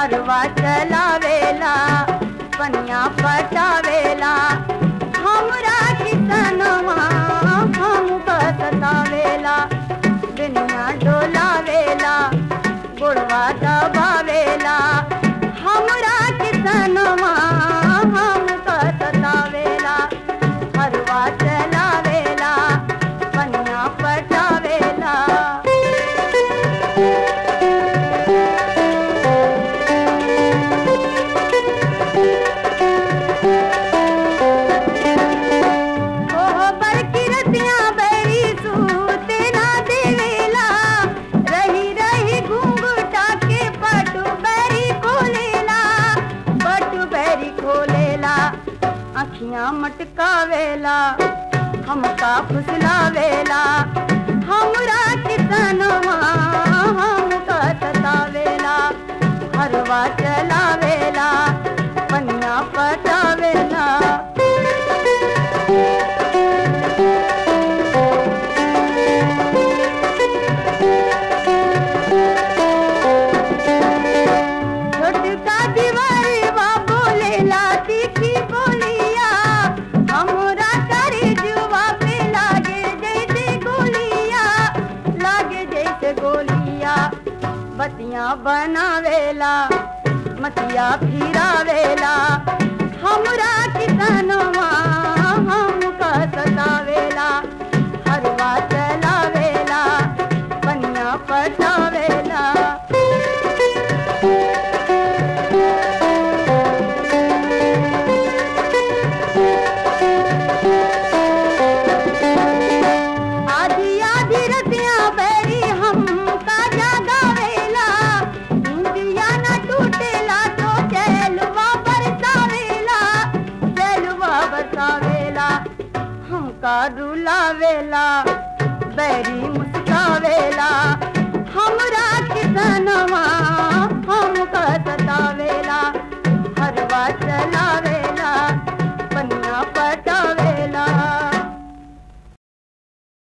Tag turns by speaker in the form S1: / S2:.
S1: हरवा चलावेला पनिया पटावेला हमरा किसनवा हम बसतावेला दुनिया डोलावेला गोड़वा दबावेला हमरा किसनवा हम बसतावेला हरवा चलावेला पनिया पटावेला ओह बड़की रतिया बैरी सूते ना देवेला रही रही घूंघटा के पटु बैरी खोलेला पटु बैरी खोलेला अखियां मटकावेला हमका फुसलावेला हमरा किसनवा हमका सतावेला हरवा चलावेला पनिया पटावेला छोटका दीवारी बा बोलेला तीखी बोलिया हमरा करे जुआ पे लागे जैसे गोलिया लागे जैसे गोलिया बतिया बनावेला मतिया फिरावेला हमरा किसनवा हमका सतावेला हरवा चलावेला पनिया पटावेला आधी आधी रतिया बैरी हम का जागावेला इंदिया न टूटेला तो चैलवा बरसावेला चैलवा बरसावेला हमका रुलावेला बैरी मुस